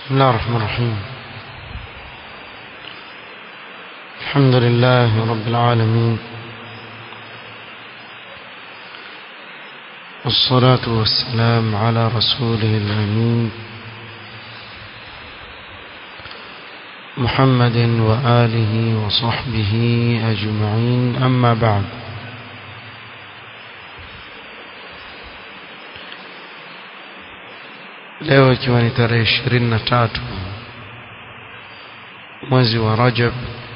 بسم الله الرحمن الرحيم الحمد لله رب العالمين والصلاة والسلام على رسوله الأمين محمد وآله وصحبه أجمعين أما بعد leo ikiwa ni tarehe ishirini na tatu mwezi wa Rajab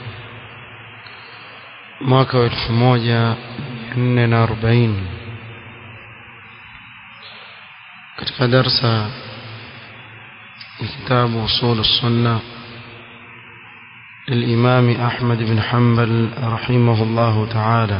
mwaka wa elfu moja nne na arobaini katika darsa ya kitabu usul السنة للإمام أحمد بن حنبل رحمه الله تعالى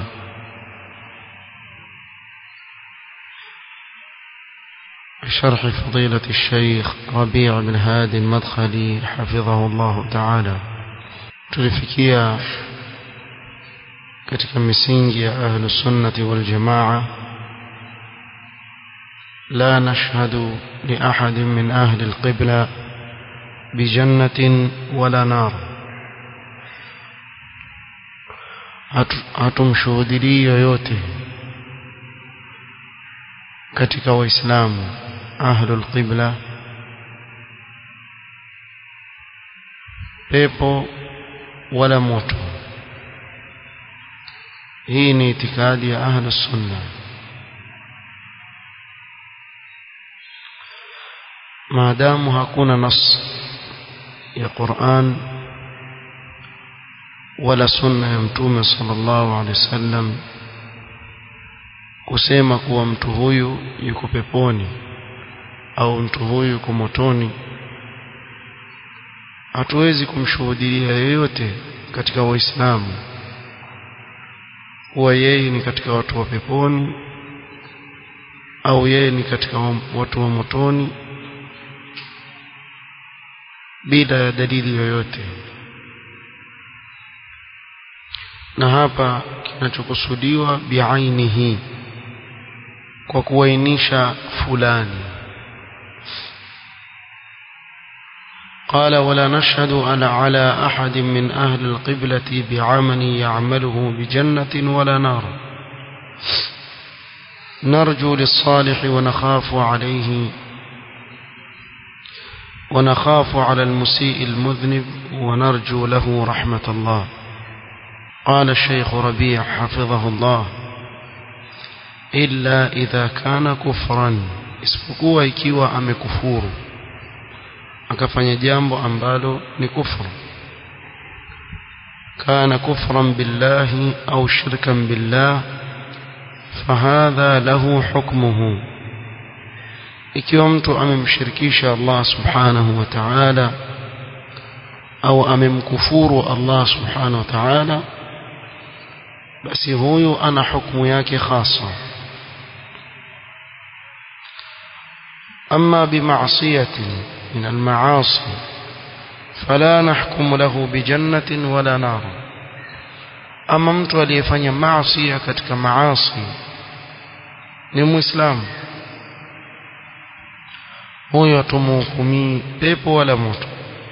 بشرح فضيلة الشيخ ربيع بن هادي المدخلي حفظه الله تعالى tulifikia katika misingi ya ahlu sunnati wal jamaa la nashhadu li ahadin min ahli alqibla bijannatin wala nar hatumshuhudilii yoyote katika waislamu ahlul qibla pepo wala moto hii ni itikadi ya ahlus sunna maadamu hakuna nas ya Qur'an wala sunna ya mtume sallallahu alaihi wasallam kusema kuwa mtu huyu yuko peponi au mtu huyu yuko motoni hatuwezi kumshuhudia yeyote katika waislamu kuwa yeye ni katika watu wa peponi au yeye ni katika watu wa motoni bila ya dalili yoyote na hapa kinachokusudiwa biainihi kwa kuainisha fulani قال ولا نشهد أنا على أحد من أهل القبلة بعمل يعمله بجنة ولا نار نرجو للصالح ونخاف عليه ونخاف على المسيء المذنب ونرجو له رحمة الله قال الشيخ ربيع حفظه الله إلا إذا كان كفرا isipokuwa ikiwa amekufuru akafanya jambo ambalo ni kufru kana kufran billahi au shirkan billah fahadha lahu hukmuhu ikiwa mtu amemshirikisha Allah subhanahu wa ta'ala au amemkufuru Allah subhanahu wa ta'ala basi huyu ana hukumu yake khasa أما بمعصية من المعاصي فلا نحكم له بجنة ولا نار أما mtu aliyefanya maasi katika maasi ni muislamu huyo hatumhukumii pepo wala moto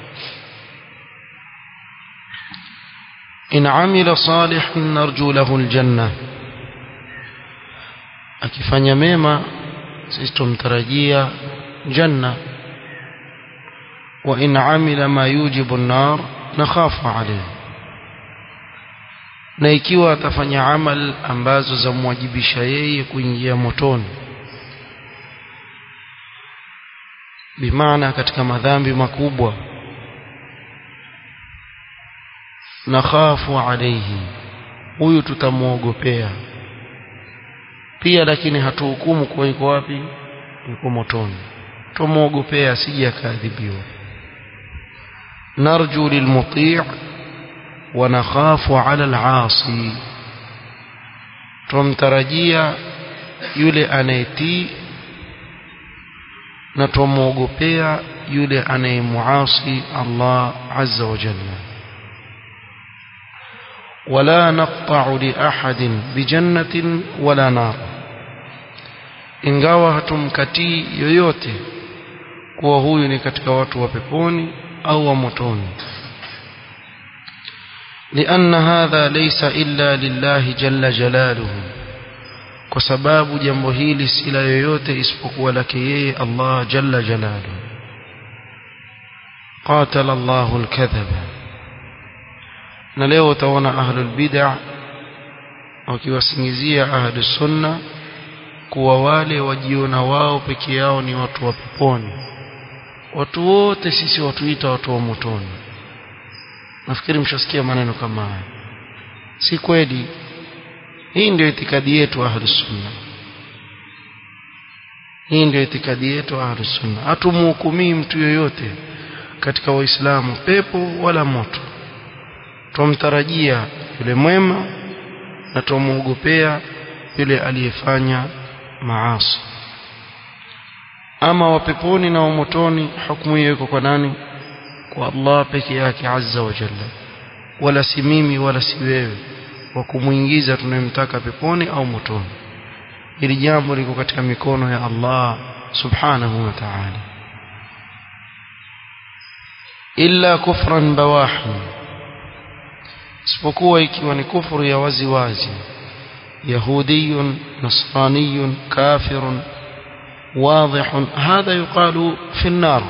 in amila salihan narju lahu aljanna akifanya mema sisi tumtarajia janna wa in amila ma yujibu an-nar nakhafu alayhi na ikiwa atafanya amal ambazo zamwajibisha yeye kuingia motoni bimaana katika madhambi makubwa nakhafu alayhi huyu tutamuogopea pia lakini hatuhukumu kuwa yuko wapi yuko motoni tumuogopea asije akaadhibiwa narju lilmuti' wa nakhafu ala al'asi tumtarajia yule anayetii na tumuogopea yule anayemuasi Allah azza wa jalla ولا نقطع لأحد بجنة ولا نار ingawa hatumkatii yoyote kuwa huyu ni katika watu wa peponi au wa motoni لأن هذا ليس إلا لله جل جلاله kwa sababu jambo hili si la yoyote isipokuwa lake yeye Allah jalla jalaluhu qatala Allahu al-kadhaba na leo utaona ahlul bid'ah wakiwasingizia ahlus sunna kuwa wale wajiona wao peke yao ni watu wa peponi watu wote sisi watuita watu wa motoni nafikiri mshasikia maneno kama haya si kweli hii ndio itikadi yetu ahlus sunna hii ndio itikadi yetu ahlus sunna hatumhukumii mtu yoyote katika waislamu pepo wala moto tumtarajia yule mwema na tumuogopea yule aliyefanya maasi ama wa peponi na wa motoni hukumu hiyo iko kwa nani kwa Allah peke yake azza wa jalla wala si mimi wala si wewe wa kumuingiza tunayemtaka peponi au motoni hili jambo liko katika mikono ya Allah subhanahu wa ta'ala illa kufran bawahi isipokuwa ikiwa ni kufuru ya wazi wazi yahudiyun nasraniyun kafirun واضح هذا يقال في النار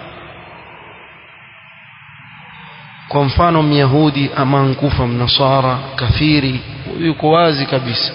kwa mfano myahudi ama nkufa mnasara kafiri yuko wazi kabisa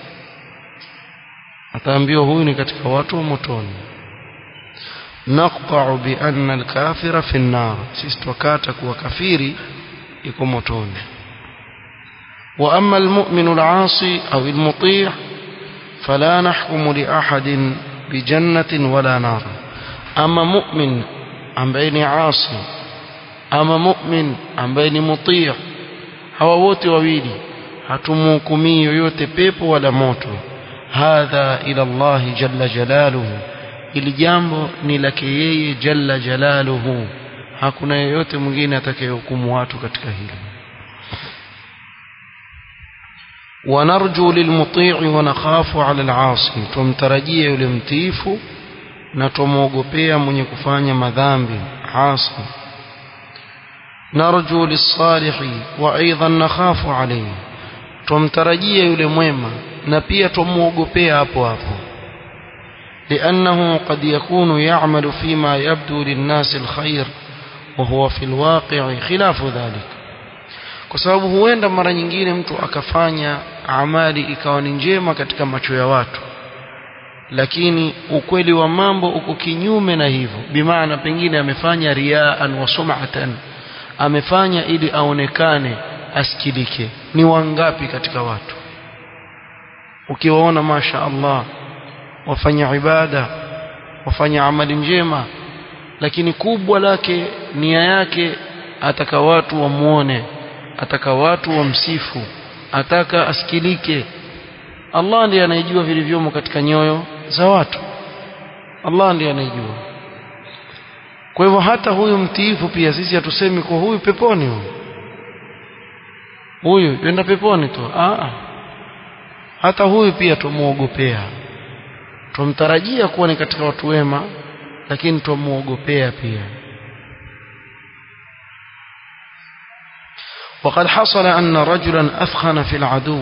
ataambiwa huyu ni katika watu wa motoni naqta'u bi anna al-kafira fi an-nar sisi tukata kuwa kafiri yuko motoni wa amma al-mu'minu al-'asi aw al-muti' fala nahkumu li ahadin bi jannatin wala nar ama mu'min ambaye ni 'asi ama mu'min ambaye ni mutii hawa wote wawili hatumhukumii yoyote pepo wala moto hadha ila Allah jalla jalaluhu ili jambo ni lake yeye jalla jalaluhu hakuna yeyote mwingine atakayehukumu watu katika hili ونرجو للمطيع ونخاف على العاصي tumtarajia yule mtiifu na tumwogopea mwenye kufanya madhambi asi نرجو للصالح وايضا نخاف عليه tumtarajia yule mwema na pia tumuogopea hapo hapo لانه قد يكون يعمل فيما يبدو للناس الخير وهو في الواقع خلاف ذلك kwa sababu huenda mara nyingine mtu akafanya amali ikawa ni njema katika macho ya watu lakini ukweli wa mambo uko kinyume na hivyo bimaana pengine amefanya riaan wa sum'atan amefanya ili aonekane asikilike ni wangapi katika watu ukiwaona masha Allah wafanya ibada wafanya amali njema lakini kubwa lake nia yake ataka watu wamuone ataka watu wamsifu ataka asikilike Allah ndiye anayejua vilivyomo katika nyoyo za watu Allah ndiye anayejua kwa hivyo hata huyu mtiifu pia sisi hatusemi kwa huyu peponi huyu huyu yenda peponi tu ah hata huyu pia tumuogopea tumtarajia kuwa ni katika watu wema lakini tumuogopea pia وقد حصل أن رجلا أثخن في العدو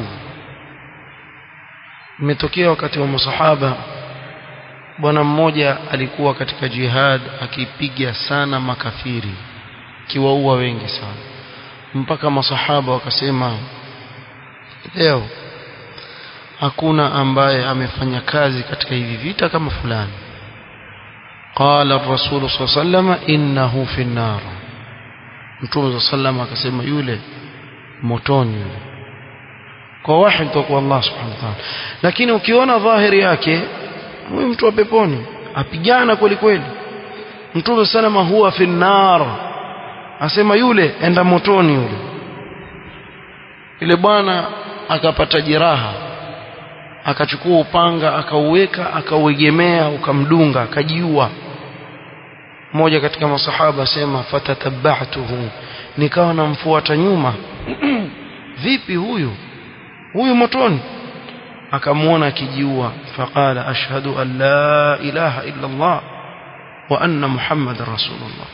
imetokea wakati wa masahaba bwana mmoja alikuwa katika jihad akipiga sana makafiri kiwaua wengi sana mpaka masahaba wakasema leo hakuna ambaye amefanya kazi katika hivi vita kama fulani qala ar-rasul sallallahu innahu fi an-nar mtume sallallahu akasema yule motoni yule kwa wahi kutoka kwa Allah subhanahu wa ta'ala lakini ukiona dhahiri yake huyu mtu wa peponi apigana kweli kweli mtume salama huwa fi nar asema yule enda motoni yule ile bwana akapata jeraha akachukua upanga akauweka akauegemea ukamdunga akajiua mmoja katika masahaba asema fatatabba'tuhu nikawa namfuata nyuma vipi huyu huyu motoni akamuona akijiua faqala ashhadu an la ilaha illa Allah وأن محمد رسول الله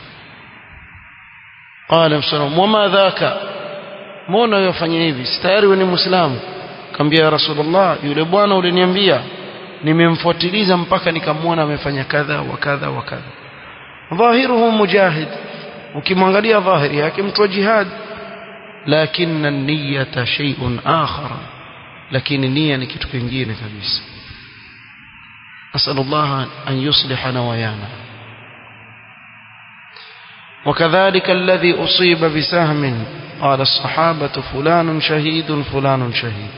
قال مسلم وما ذاك mbona yofanya hivi tayari wewe ni muislamu kaambia ya rasulullah yule bwana uliniambia nimemfuatiliza mpaka nikamwona amefanya kadha wa kadha wa kadha dhahiruhu mujahid ukimwangalia dhahiri yake mtu wa jihad lakini niyata shay'un akhar lakini nia ni kitu kingine kabisa nasallallahu an yusliha nawayana وكذلك الذي أصيب بسهم قال الصحابة فلان شهيد فلان شهيد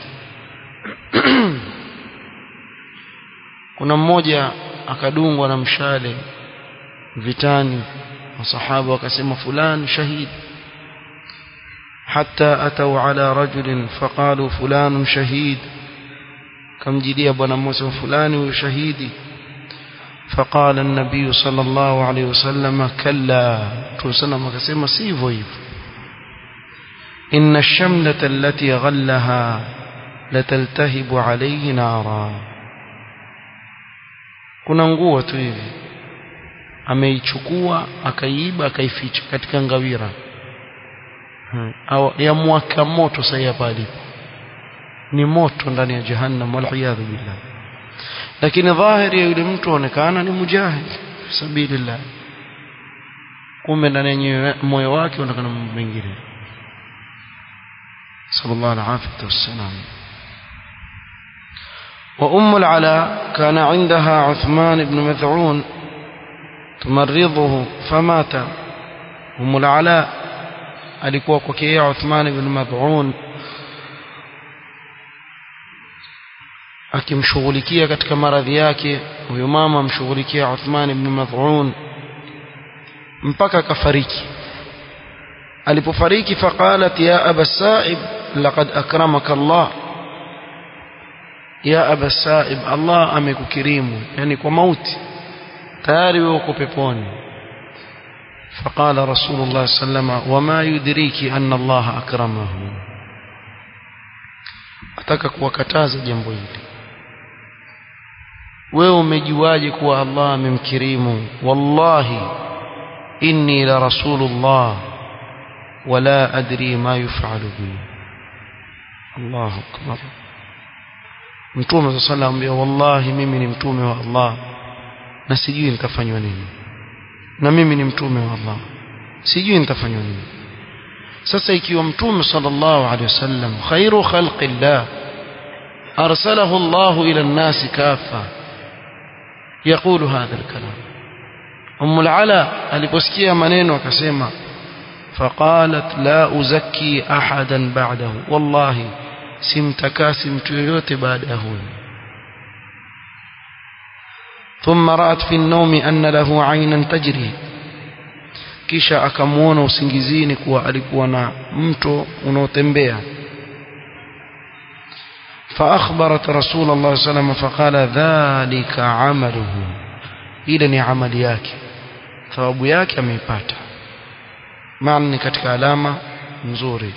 kuna mmoja akadungwa na mshale vitani masahaba wakasema fulani shahid حتى أتوا على رجل فقالوا فلان شهيد كم جدي بنا موسى فلان وشهيدي فقال النبي صلى الله عليه وسلم كلا توسنا مكسيما سيفو إن الشملة التي غلها لتلتهب عليه نارا kuna nguo tu hivi ameichukua akaiba akaificha katika ngawira au ya mwaka moto sasa hapa alipo ni moto ndani ya jahannam wal billah lakini dhahiri ya yule mtu aonekana ni mujahid sabilillah kumbe ndani ya moyo wake unaonekana mambo mengine sallallahu alaihi wasallam وأم العلاء كان عندها عثمان بن مذعون تمرضه فمات أم العلاء alikuwa kwake yeye Uthman ibn Mad'un akimshughulikia katika maradhi yake huyo mama amshughulikia Uthman ibn Mad'un mpaka akafariki alipofariki faqalat ya aba sa'ib laqad akramaka Allah ya aba sa'ib Allah amekukirimu yani kwa mauti tayari wewe uko peponi فقال رسول الله صلى الله عليه وسلم وما يدريك أن الله أكرمه ataka kuwakataza jambo hili wewe umejuaje kuwa Allah amemkirimu wallahi inni la rasulullah wala adri ma yuf'alu bi Allahu akbar Mtume sallallahu alayhi wallahi mimi ni mtume wa Allah na sijui nitafanywa nini na mimi ni mtume wa Allah sijui nitafanywa nini sasa ikiwa mtume sallallahu alaihi wasallam khairu khalqillah arsalahu Allah ila an-nas kafa يقول هذا الكلام أم العلا aliposikia maneno akasema فقالت لا أزكي أحدا بعده والله simtakasi mtu yoyote baada ya huyo ثم رأت في النوم أن له عينا تجري kisha akamuona usingizini kuwa alikuwa na mto unaotembea فأخبرت رسول الله صلى الله عليه وسلم فقال ذلك عمله ile ni amali yake thawabu yake ameipata maana ni katika alama nzuri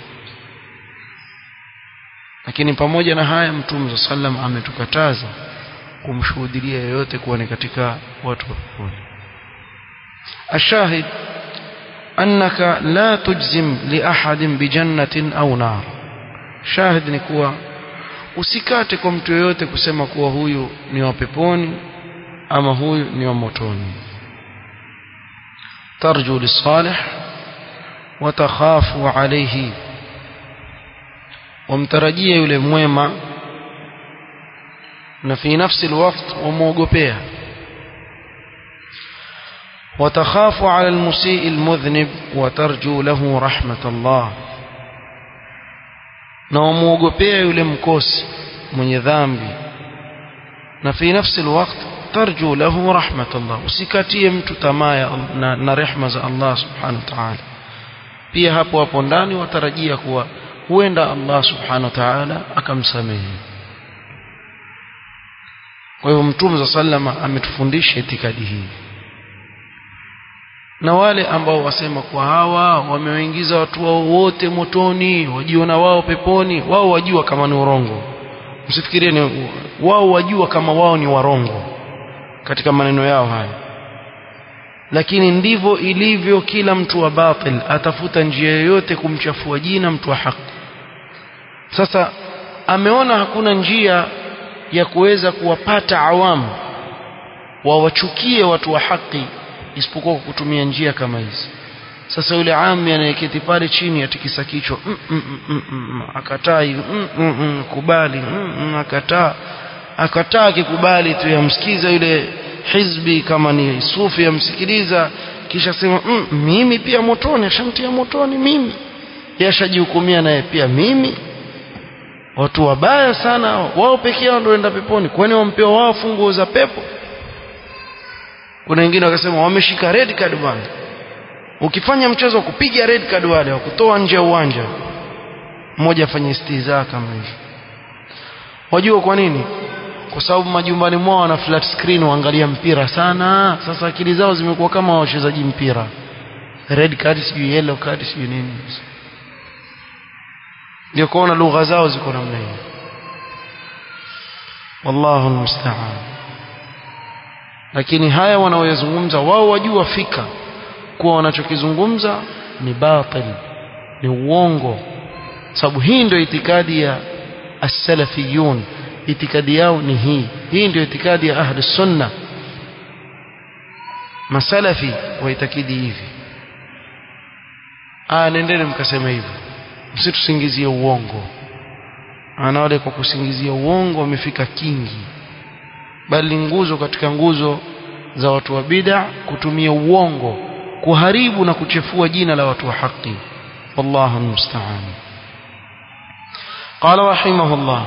lakini pamoja na haya mtume sallam ametukataza kumshuhudia yeyote kuwa ni katika watu wa peponi ashahid annaka la tujzim li ahadin bi jannatin au nar shahid ni kuwa usikate kwa mtu yeyote kusema kuwa huyu ni wa peponi ama huyu ni wa motoni tarju lisalih wa takhafu alayhi wamtarajia yule mwema na fi nafsi alwaqt wamuogopea وتخاف على المسيء المذنب وترجو له رحمة الله na wamuogopea yule mkosi mwenye dhambi na fi nafsi alwaqt tarju lahu rahmatullah usikatie mtu tamaa na, na rehma za Allah subhanahu wa ta'ala pia hapo hapo ndani watarajia kuwa huenda Allah subhanahu wa ta'ala akamsamehe kwa hivyo mtume za sallama ametufundisha itikadi hii na wale ambao wasema kwa hawa wamewaingiza watu wao wote motoni wajiona wao peponi wao wajua kama ni urongo msifikirie ni wao wajua kama wao ni warongo katika maneno yao haya lakini ndivyo ilivyo kila mtu wa batil atafuta njia yoyote kumchafua jina mtu wa haki sasa ameona hakuna njia ya kuweza kuwapata awamu wawachukie watu wa haki isipokuwa kwa kutumia njia kama hizi sasa yule ami anayeketi pale chini atikisa kichwa mm, mm, mm, mm, akataa hivi mm, mm, mm, kubali mm, mm, akataa akataa akikubali tu yamsikiza yule hizbi kama ni sufi yamsikiliza kisha sema mm, mimi pia motoni ashamtia motoni mimi yashajihukumia naye pia mimi watu wabaya sana wao pekee yao ndio enda peponi kwani wampewa wao funguo za pepo kuna wengine wakasema wameshika red card bwana ukifanya mchezo wa kupiga red card wale wa kutoa nje ya uwanja mmoja afanye istiza kama hivi wajua kwa nini kwa sababu majumbani mwao wana flat screen waangalia mpira sana sasa akili zao zimekuwa kama wachezaji mpira red card sijui yellow card sijui nini ndio kuona lugha zao ziko namna hiyo wallahu almusta'an lakini haya wanaoyazungumza wao wajua fika kuwa wanachokizungumza ni batil ni uongo sababu hii ndio itikadi ya as-salafiyun itikadi yao ni hii hii ndio itikadi ya ahli sunna masalafi waitakidi hivi ah nendeni mkasema hivyo msitusingizie uongo ana wale kwa kusingizia uongo wamefika kingi bali nguzo katika nguzo za watu wa bid'a kutumia uongo kuharibu na kuchefua jina la watu wa haki wallahu musta'an قال رحمه الله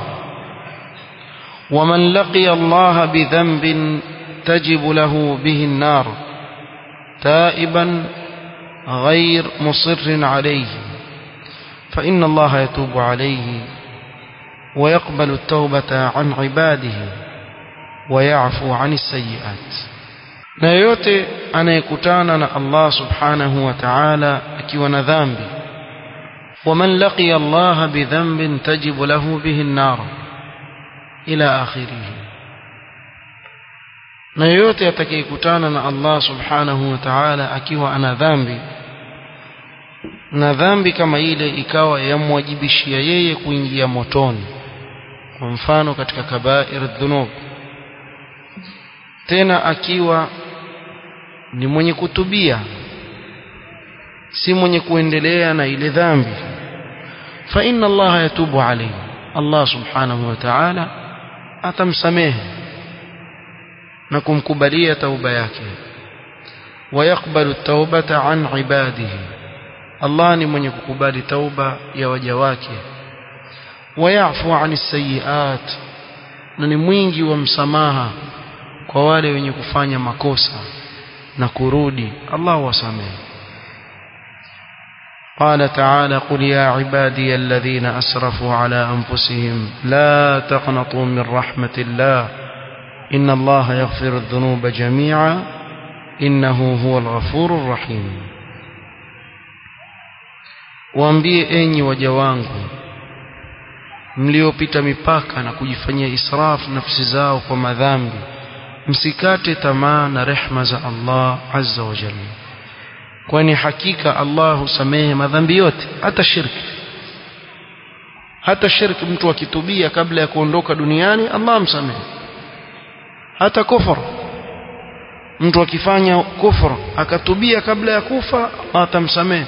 ومن لقي الله بذنب تجب له به النار تائبا غير مصر عليه فإن الله يتوب عليه ويقبل التوبة عن عباده ويعفو عن السيئات na yote anayekutana na Allah subhanahu wa ta'ala akiwa na dhambi waman laqiya Allah bidhanbin tajibu lahu bihi an-nar ila akhirih na yote atakayekutana na Allah subhanahu wa ta'ala akiwa ana dhambi na dhambi kama ile ikawa yamwajibishia yeye kuingia motoni kwa mfano katika kabair dhunub tena akiwa ni mwenye kutubia si mwenye kuendelea na ile dhambi fa inna Allah yatubu alayhi Allah subhanahu wa ta'ala atamsamehe na kumkubalia tauba yake ويقبل التوبة عن عباده Allah ni mwenye kukubali tauba ya waja wake wayafu ani sayiat na ni mwingi wa msamaha kwa wale wenye kufanya makosa na kurudi Allah wasamehe قال تعالى قل يا عبادي الذين أسرفوا على أنفسهم لا تقنطوا من رحمة الله إن الله يغفر الذنوب جميعا إنه هو الغفور الرحيم waambie enyi waja wangu mliopita mipaka na kujifanyia israfu nafsi zao kwa madhambi msikate tamaa na rehma za Allah azza wa jalla kwani hakika Allah husamehe madhambi yote hata shirki hata shirki mtu akitubia kabla ya kuondoka duniani Allah amsamehe hata kufur mtu akifanya kufur akatubia kabla ya kufa Allah atamsamehe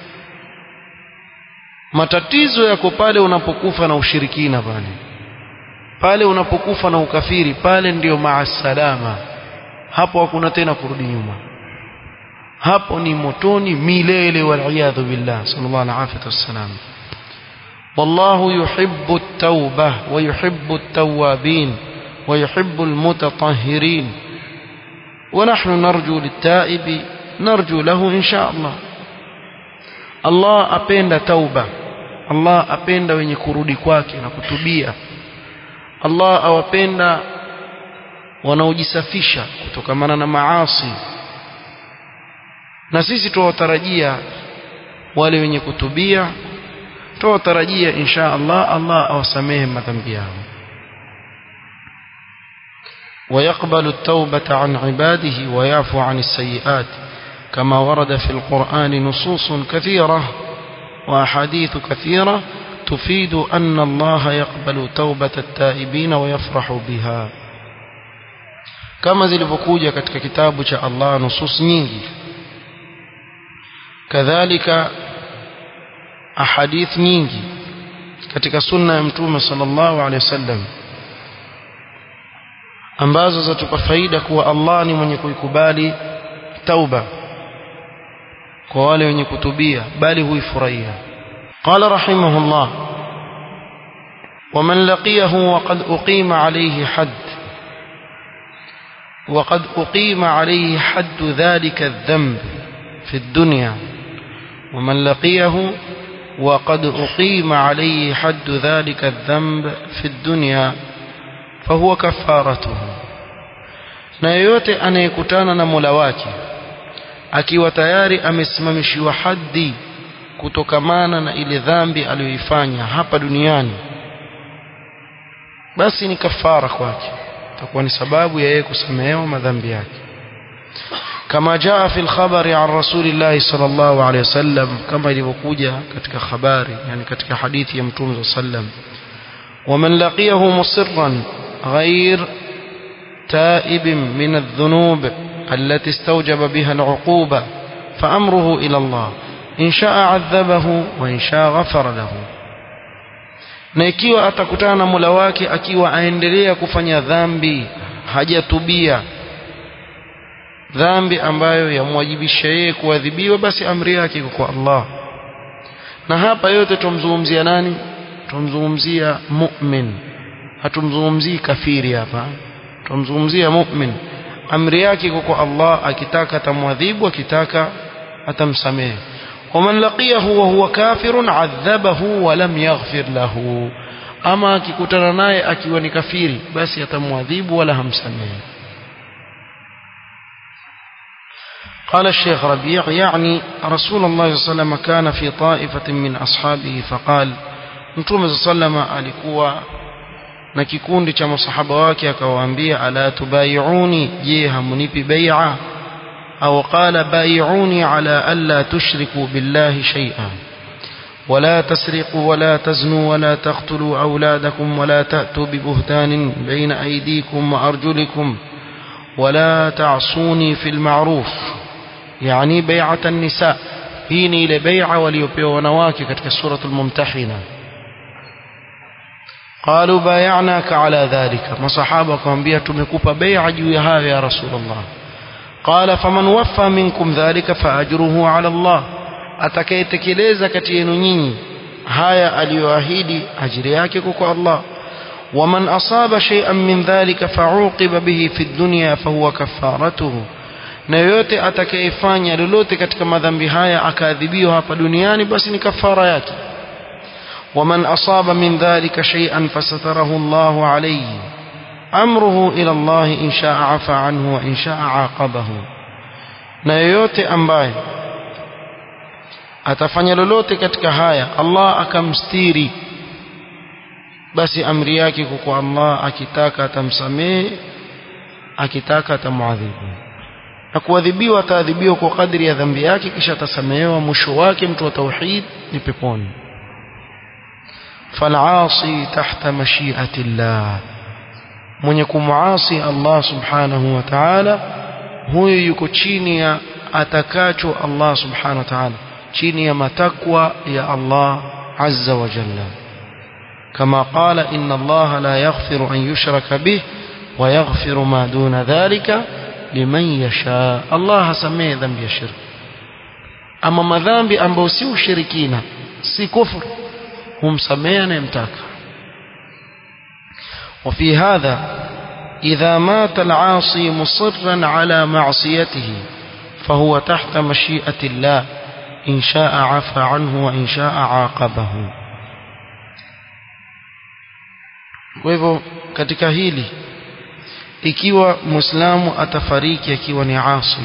matatizo yako pale unapokufa na ushirikina pale pale unapokufa na ukafiri pale ndiyo maasalama hapo hakuna tena kurudi nyuma hapo ni motoni milele waliyadhu billah sallallahu alaihi wasallam والله يحب التوبة ويحب التوابين ويحب المتطهرين ونحن نرجو للتائب نرجو له إن شاء الله الله أبين توبة Allah apenda wenye kurudi kwake na kutubia Allah awapenda wanaojisafisha kutokamana na maasi na sisi tuwatarajia wale wenye kutubia tuwatarajia insha Allah Allah awasamehe madhambi yao ويقبل التوبة عن عباده ويعفو عن السيئات كما ورد في القرآن نصوص كثيرة وأحاديث كثيرة تفيد أن الله يقبل توبة التائبين ويفرح بها كما zilivyokuja katika kitabu cha Allah nusus nyingi kadhalika ahadith nyingi katika sunna ya mtume sallallahu alaihi wasallam ambazo zatupa faida kuwa Allah ni mwenye kuikubali tauba kwa wale wenye kutubia bali huifurahia قال رحمه الله ومن لقيه وقد أقيم عليه حد وقد أقيم عليه حد ذلك الذنب في الدنيا ومن لقيه وقد أقيم عليه حد ذلك الذنب في الدنيا فهو كفارته na yoyote anayekutana na Mola wake akiwa tayari amesimamishiwa haddi kutokamana na ile dhambi aliyoifanya hapa duniani basi ni kafara kwake itakuwa ni sababu ya yeye kusamehewa madhambi yake kama jaa fi al-khabari an rasulillahi sallallahu alayhi wasallam kama ilivyokuja katika habari yani katika hadithi ya mtume sallam ومن لقيه مصرا غير تائب من الذنوب التي استوجب بها العقوبة فأمره إلى الله إن شاء عذبه وإن شاء غفر له na ikiwa atakutana na Mola wake akiwa aendelea kufanya dhambi hajatubia dhambi ambayo yamwajibisha yeye kuadhibiwa basi amri yake iko kwa Allah na hapa yote tumzungumzia nani tumzungumzia mu'min hatumzungumzii kafiri hapa tumzungumzia mu'min amri yake iko kwa Allah akitaka atamwadhibu akitaka atamsamehe ومن لقيه وهو كافر عذبه ولم يغفر له ama akikutana naye akiwa ni kafiri basi atamwadhibu wala hamsamehe قال الشيخ ربيع يعني رسول الله صلى الله عليه وسلم كان في طائفة من أصحابه فقال متوم صلى الله عليه وسلم alikuwa na kikundi cha masahaba wake akawaambia ala tubaiuni je hamunipi bai'a أو قال بايعوني على ألا تشركوا بالله شيئا ولا تسرقوا ولا تزنوا ولا تقتلوا أولادكم ولا تأتوا ببهتان بين أيديكم وأرجلكم ولا تعصوني في المعروف يعني بيعة النساء هيني لبيعة وليبيع ونواكي كتك سورة الممتحنة قالوا بايعناك على ذلك ما صحابكم بيتم كوبا بيع جويها يا رسول الله قال فمن وفى منكم ذلك فأجره على الله atakayetekeleza kati yenu nyinyi haya aliyoahidi ajiri yake kwa Allah waman asaba shay'an min dhalika fa'uqiba bihi fi dunya fahuwa kafaratuhu na yoyote atakayefanya lolote katika madhambi haya akaadhibiwa hapa duniani basi ni kafara yake waman asaba min dhalika shay'an fasatarahu Allahu alayhi amruhu ila Allah in shaa afa anhu wa in shaa aqabahu na yoyote ambaye atafanya lolote katika haya Allah akamstiri basi amri yake kwa Allah akitaka atamsamehe akitaka atamuadhibu na kuadhibiwa ataadhibiwa kwa kadri ya dhambi yake kisha atasamehewa mwisho wake mtu wa tauhid ni peponi fal'asi tahta mashi'ati Allah mwenye kumuasi Allah subhanahu wa ta'ala huyo yuko chini ya atakacho Allah subhanahu wa ta'ala chini ya matakwa ya Allah azza wa jalla kama qala inna Allah la yaghfiru an yushraka bih wa yaghfiru ma duna dhalika liman yasha Allah hasamehe dhambi ya shirki ama madhambi ambayo si ushirikina si kufuru humsamehe anayemtaka وفي هذا إذا مات العاصي مصرا على معصيته فهو تحت مشيئة الله إن شاء عفى عنه وإن شاء عاقبه kwa hivyo katika hili ikiwa muislamu atafariki akiwa ni asi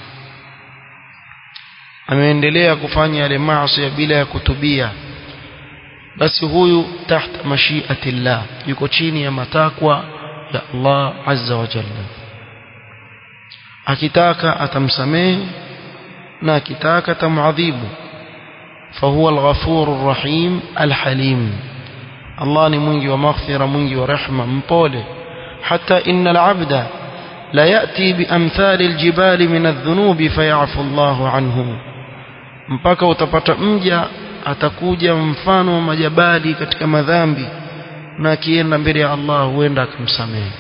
ameendelea kufanya yale maasi bila ya kutubia basi huyu tahta mashiati llah yuko chini ya matakwa ya Allah azza wa jalla akitaka atamsamehe na akitaka tamadhibu fahuwa alghafuru rahim alhalim Allah ni mwingi wa maghfira mwingi wa rehma mpole hata innal abda la yati biamthali aljibali min adh-dhunubi fayafu Allahu anhu mpaka utapata mja atakuja mfano wa majabali katika madhambi na akienda mbele ya Allah huenda akamsamehe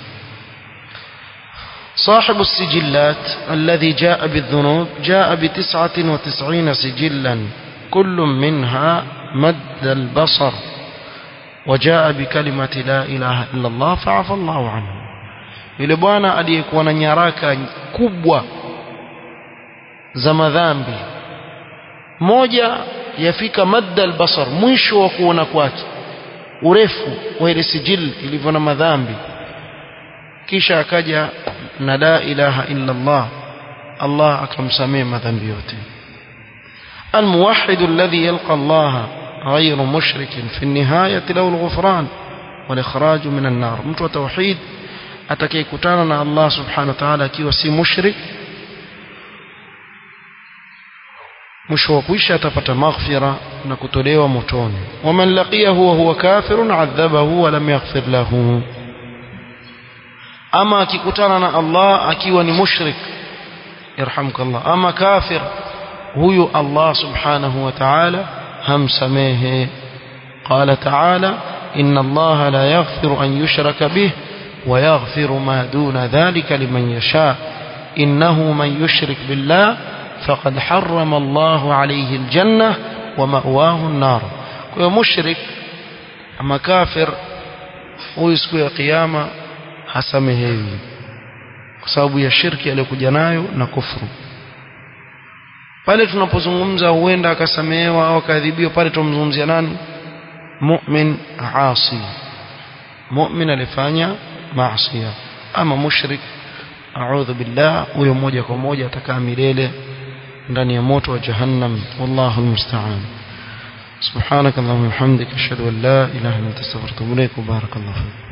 صاحب السجلات الذي جاء بالذنوب جاء بتسعة وتسعين سجلا كل منها مد البصر وجاء بكلمة لا إله إلا الله فعفى الله عنه yule bwana aliyekuwa na nyaraka kubwa za madhambi moja yafika madda albasar mwisho wa kuona kwake urefu wa ile sijil ilivyo na madhambi kisha akaja na la ilaha illa Allah Allah akamsamehe madhambi yote الموحد الذي يلقى الله غير مشرك في النهاية له الغفران والإخراج من النار mtu wa tauhid atakayekutana na Allah subhanahu wa ta'ala akiwa si mushrik mwisho wa kuisha atapata maghfira na kutolewa motoni waman laqiyahu wa huwa kafirun adhabahu wa lam yaghfir lahu ama akikutana na Allah akiwa ni mushrik yarhamkallah ama kafir huyu Allah subhanahu wa ta'ala hamsamehe qala ta'ala inna Allah la yaghfiru an yushraka bih wa yaghfiru ma duna dhalika liman yasha innahu man yushrik billah faqad harrama Allah alayhi aljanna wa ma'wahu an-nar kwa mushrik ama kafir huyu siku ya kiyama hasamehewi kwa sababu ya shirki aliyokuja nayo na kufuru pale tunapozungumza huenda akasamehewa au akadhibiwa pale tumzungumzia nani mu'min asi mu'min alifanya maasi ama mushrik a'udhu billah huyo moja kwa moja atakaa milele ndani ya moto wa jahannam wallahu almusta'an سبحانك اللهم وبحمدك اشهد ان لا اله الا انت استغفرك واتوب اليك وبارك الله فيك